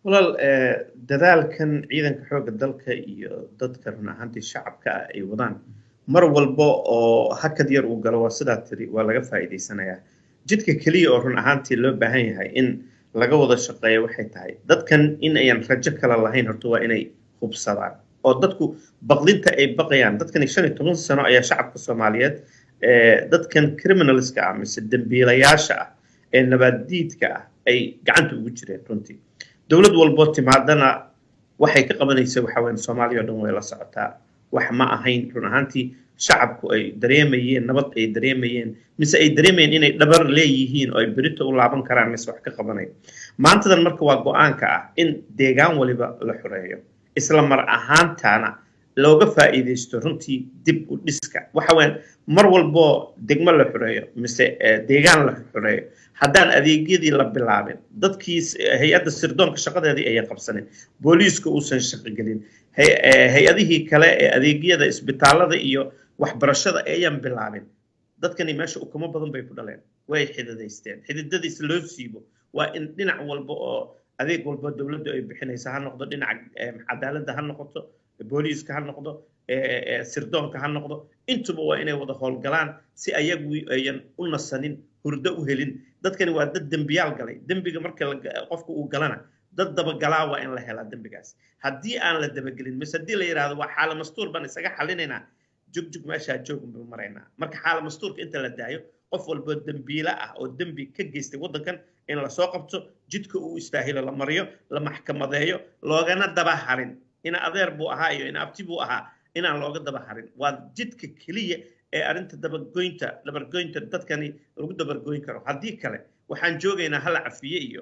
walaal dadaalkan ciidanka xoogga dalka iyo dadka run ahaantii shacabka ah ay wadaan mar walba oo hakad yar uu galo waa sidaa tiri waa laga faa'iidaysanayaa jidka keliya oo run ahaantii loo baahan yahay in laga wada shaqeeyo waxay tahay dadkan in ayan rajo kale lahayn horta waa inay hubsadaan oo dadku baqdinta ay baqayaan dadkani shan iyo toban sano ayaa shacabka soomaaliyeed dadkan criminalska ah mise dembiilayaasha ah ee nabaaddiidka ah ay gacanta ugu jireen runtii dowlad walboo timaadana waxay ka qabanaysa waxa weyn soomaaliya oo dhan way la socotaa wax ma ahayn run ahaantii shacabku ay dareemayeen nabad ay dareemayeen mise ay dareemayeen inay dhabar leeyihiin oo ay berito u laaban karaan mise wax ka qabanayo maantadan marka waa go-aanka ah in deegaan waliba la xoreeyo isla mar ahaantana looga faa'iidaysto runtii dib u dhiska waxa weyn mar walboo degmo la xoreeyo mise deegaan la xoreeyo haddaan adeegyadii la bilaabin dadkii hay-adda sirdoonka shaqadeedii ayay qabsanin booliiska uusan shaqogelin hay-adihii kale ee adeegyada isbitaalada iyo waxbarashada ayaan bilaabin dadkani meesha ukumo badan bay ku dhaleen way xididaysteen xididadiis loo siibo waa in dhinac walba oo adeeg walba dowladdu ay bixinaysa ha noqdo dhinaca cadaaladda ha noqoto booliiska ha noqdo sirdoonka ha noqdo intuba waa inay wada howlgalaan si ayagu ayan u nasanin hurdo u helin dadkani waa dad dembiyaal galay dembiga marka qofka uu galana dad dabagalaa waa in la helaa dembigaas haddii aan la dabagelin mise haddii la yidhaahdo waa xaala mastuur baan isaga xalinaynaa jugjug meeshaa joogun baan maraynaa marka xaala mastuurka inta la daayo qof walboo dembiile ah oo dembi ka geystay waddankan in lasoo qabto jidka uu istaahilo la mariyo la maxkamadeeyo loogana daba harin ina adeer buu ahaa iyo ina abti buu ahaa inaan looga daba harin waa jidka keliya ee arrinta dabagoynta dabargoynta dadkani lagu dabargoyn karo haddii kale waxaan joogaynaa hala cafiye iyo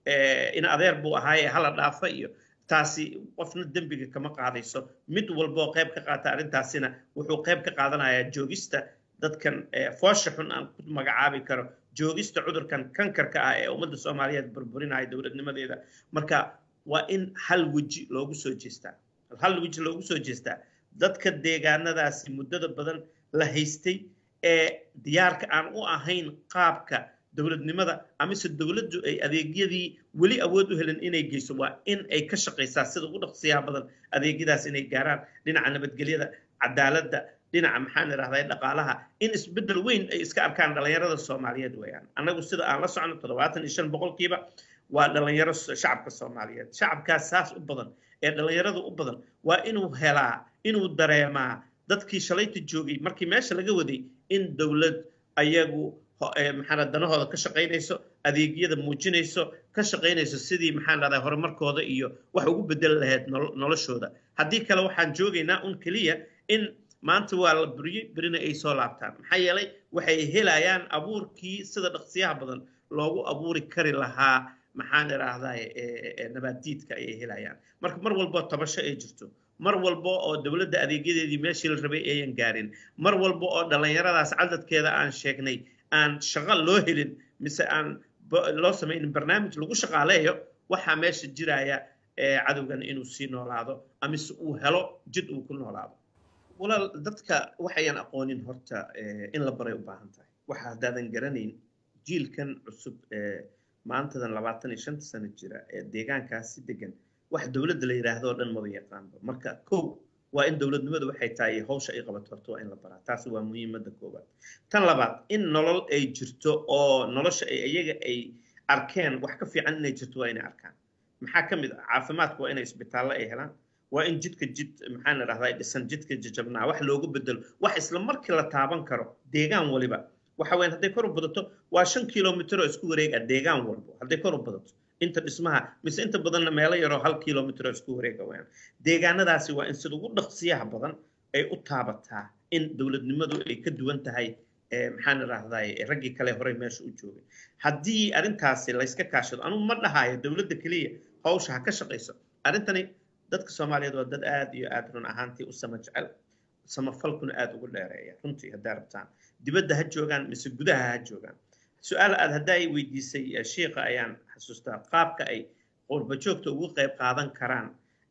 in adeer buu ahaaye hala dhaafa iyo taasi qofna dembiga kama qaadayso mid walboo qayb ka qaata arrintaasina wuxuu qayb ka qaadanayaa joogista dadkan foosha xun aan ku magacaabi karo joogista cudurkan kankarka ah ee ummadda soomaaliyeed burburinaya dowladnimadeeda marka waa in hal weji loogu soo jeestaa hal weji loogu soo jeestaa dadka deegaanadaasi muddada badan la haystay ee diyaarka aan u ahayn qaabka dowladnimada amise dowladdu ay adeegyadii weli awood u helin inay geyso waa in ay ka shaqaysaa sida ugu dhaqsiyaha badan adeegyadaas inay gaaraan dhinaca nabadgelyada cadaaladda dhinaca maxaan idhahdaa dhaqaalaha in isbeddel weyn ay iska arkaan dhallinyarada soomaaliyeed weeyaan annagu sida aan la socono toddobaatan iyo shan boqolkiiba waa dhallinyaro shacabka soomaaliyeed shacabkaas saas u badan ee dhallinyarada u badan waa inuu helaa inuu dareemaa dadkii shalayta joogay markii meesha laga waday in dowlad ayagu maxaa danahooda ka shaqaynayso adeegyada muujinayso ka shaqaynayso sidii maxaan dhahdaa horumarkooda iyo wax ugu bedeli lahayd noloshooda haddii kale waxaan joogaynaa un keliya in maanta waa la buriyey berina ay soo laabtaan maxaa yeelay waxay helayaan abuurkii sida dhaqsiyaha badan loogu abuuri kari lahaa maxaan idhaahdaa nabaaddiidka ayay helayaan marka mar walbo tabasho ay jirto mar walba oo dowladda adeegyadeedii meeshii la rabay ayan gaarin mar walba oo dhallinyaradaas cadadkeeda aan sheegnay aan shaqo loo helin mise aan loo samaynin barnaamij lagu shaqaaleeyo waxaa meesha jiraya cadowgan inuu sii noolaado amise uu helo jid uu ku noolaado walaal dadka waxayan aqoonin horta in la baray u baahan tahay waxa haddaadan garanayn jiilkan cusub ee maantadan labaatan iyo shanta sano jira ee deegaankaas si degan wax dowladda la yidhaahdo oo dhan maba yaqaanba marka kow waa in dowladnimadu waxay tahay hawsha ay qabato horta waa in la baraa taasi waa muhiimadda koowaad tan labaad in nolol ay jirto oo nolosha ay iyaga ay arkeen wax ka fiican inay jirto waa inay arkaan maxaa ka mid ah caafimaadku waa inay isbitaallo ay helaan waa in jidka jid maxaan idhahdaa dhisan jidka jajabnaa wax loogu bedelo wax isla markii la taaban karo deegaan waliba waxa weyn hadday kor u badato waa shan kilomitr oo isku wareega deegaan walbo hadday kor u badato inta dhismaha mise inta badanna meelo yaroo hal kilomitr oo isku wareega weeyaan deegaanadaasi waa in sida ugu dhaqsiyaha badan ay u taabataa in dowladnimadu ay ka duwan tahay maxaan idhahdaa raggii kale horey meesha u joogay haddii arrintaasi layska kaashado anugu ma dhahayo dowladda keliya hawsha ha ka shaqayso arrintani dadka soomaaliyeed waa dad aad iyo aad run ahaantii u sama jecel samafalkuna aad ugu dheereeya runtii haddaa rabtaan dibadda ha joogaan mise gudaha ha joogaan su-aal aad haddaa ay weydiisay shiika ayaan xasuustaa qaabka ay qurbajoogta ugu qayb qaadan karaan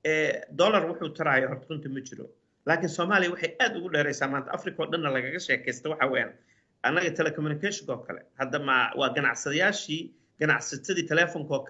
dollar wuxuu taraayo horta runta ma jiro laakiin soomaaliya waxay aad ugu dheeraysaa maanta africa oo dhanna lagaga sheekaysta waxa weeyaan annaga telecommunicationka oo kale hadda ma waa ganacsadayaashii ganacsatadii telefonka oo kale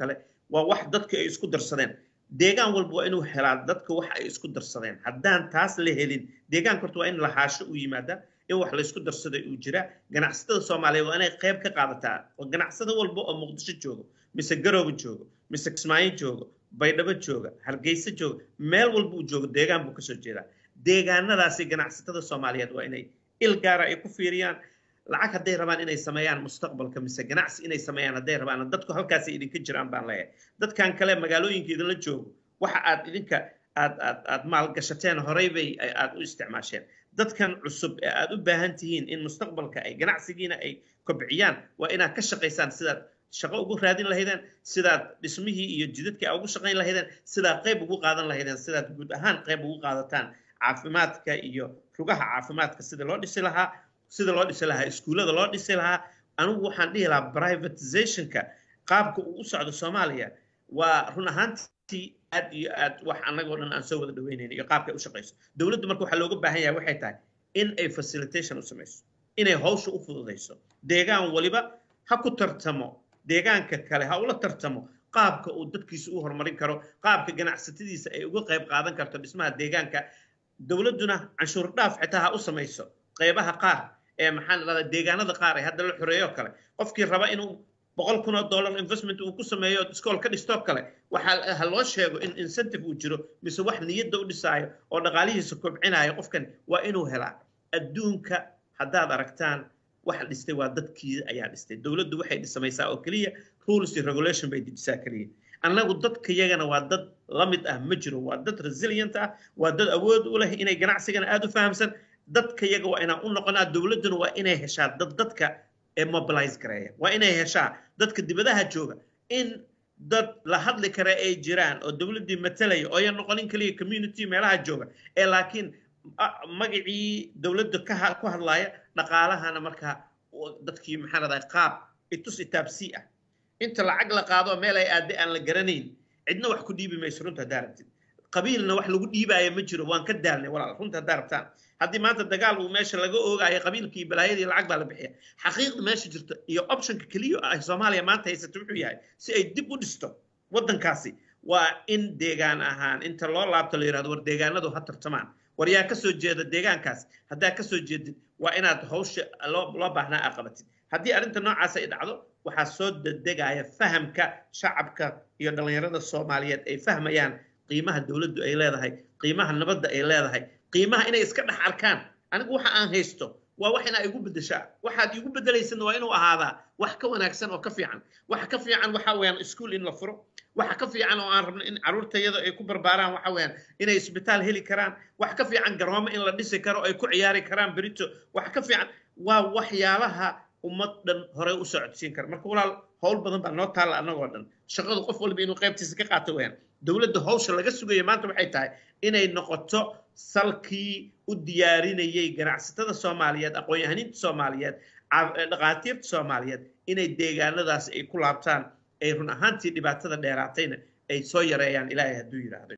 waa wax dadka ay isku darsadeen deegaan walba waa inuu helaa dadka wax ay isku darsadeen haddaan taas la helin deegaanka horta waa in lahaasho u yimaada in wax laysku darsaday uu jira ganacsatada soomaaliyeed waa inay qayb ka qaadataa oo ganacsada walba oo muqdisho joogo mise garooba joogo mise kismaayo joogo baydhabo jooga hargeysa jooga meel walba uu joogo deegaan buu kasoo jeedaa deegaanadaasi ganacsatada soomaaliyeed waa inay il gaara ay ku fiiriyaan lacag hadday rabaan inay sameeyaan mustaqbalka mise ganacsi inay sameeyaan hadday rabaan dadku halkaasay idinka jiraan baan leeyahay dadkan kale magaalooyinka idinla joogo waxa aad idinka aad aad aad maalgashateen horey bay aad u isticmaasheen dadkan cusub ee aad u baahan tihiin in mustaqbalka ay ganacsigiina ay kobciyaan waa inaad ka shaqaysaan sidaad shaqo ugu raadin lahaydeen sidaad dhismihii iyo jidadkii aad ugu shaqayn lahaydeen sidaad qayb ugu qaadan lahaydeen sidaad guud ahaan qayb ugu qaadataan caafimaadka iyo rugaha caafimaadka sida loo dhisi lahaa sida loo dhisi lahaa iskuullada loo dhisi lahaa anigu waxaan dhihi lahaa privatizationka qaabka uu u socdo soomaaliya waa run ahaantii aad iyo aad wax annagoo dhan aan soo wada dhaweynayn iyo qaabka ay u shaqayso dowladdu marka waxaa looga baahan yahay waxay tahay in ay facilitation u samayso inay hawsha u fududayso deegaan waliba ha ku tartamo deegaanka kale ha ula tartamo qaabka uu dadkiisa u horumarin karo qaabka ganacsatadiisa ay uga qayb qaadan karto dhismaha deegaanka dowladduna canshuur dhaaf xitaa ha u samayso qaybaha qaar ee maxaan dhahdaa deegaanada qaar ee hadda la xoreeyo kale qofkii raba inuu boqol kun oo dollar investment uu ku sameeyo iskool ka dhistoo kale waxaa ha loo sheego in incentive uu jiro mise wax niyadda u dhisaayo oo dhaqaalihiisa kobcinayo qofkan waa inuu helaa adduunka haddaad aragtaan waxa dhistay waa dadkii ayaa dhistay dowladdu waxay dhisamaysaa oo keliya rules iyo regulation bay dejisaa keliya annagu dadka yagana waa dad la mid ah ma jiro waa dad resilient ah waa dad awood u leh inay ganacsigana aada u fahamsan dadka yaga waa inaan u noqonaa dowladduna waa inay heshaa dad dadka ee mobilize gareeya waa inay heshaa dadka dibadaha jooga in dad la hadli kara ay jiraan oo dowladdii matalaya oo ayan noqonin keliya community meelaha jooga ee laakiin magacii dowladda ka ku hadlaaya dhaqaalahana markaa dadkii maxaa dhahdaa qaab itus itaabsii ah inta lacag la qaado meel ay aadde aan la garanayn cidna wax ku dhiibi mayso runta haddaa rabtid qabiilna wax lagu dhiibaayo ma jiro waan ka daalnay walaal runta haddaa rabtaan haddii maanta dagaal uu meesha laga oogaayo qabiilkii balaayadii lacag baa la bixiya xaqiiqda meesha jirta iyo optionka keliya ah soomaaliya maanta haysata wuxuu yahay si ay dib u dhisto waddankaasi waa in deegaan ahaan inta loo laabto la yidhahdo war deegaanadu ha tartamaan war yaa ka soo jeeda deegaankaas haddaa ka soo jeedid waa inaad hawsha loo loo baahnaa aa qabatid haddii arrinta noocaas ay dhacdo waxaa soo dedegaya fahamka shacabka iyo dhallinyarada soomaaliyeed ay fahmayaan qiimaha dowladdu ay leedahay qiimaha nabadda ay leedahay qiimaha inay iska dhex arkaan anigu waxa aan haysto waa wax inaa igu beddeshaa waxaad igu beddelaysadna waa inuu ahaadaa wax ka wanaagsan oo ka fiican waxa ka fiican waxa weeyaan iskuul in la furo waxa ka fiican oo aan rabno in carruurtayada ay ku barbaaraan waxa weeyaan inay isbitaal heli karaan wax ka fiican garoomo in la dhisi karo ay ku ciyaari karaan berito wax ka fiican waa waxyaalaha ummad dhan horey u socodsiin kara marka walaal howl badan baa noo taalla annagoo dhan shaqadu qof walba inuu qaybtiisa ka qaato weeyaan dowladda hawsha laga sugaya maanta waxay tahay inay noqoto salkii u diyaarinayay ganacsatada soomaaliyeed aqoon-yahaniinta soomaaliyeed dhaqaatiirta soomaaliyeed inay deegaanadaas ay ku laabtaan ay run ahaantii dhibaatada dheeraatayna ay soo yareeyaan ilaahay hadduu yidhaahdo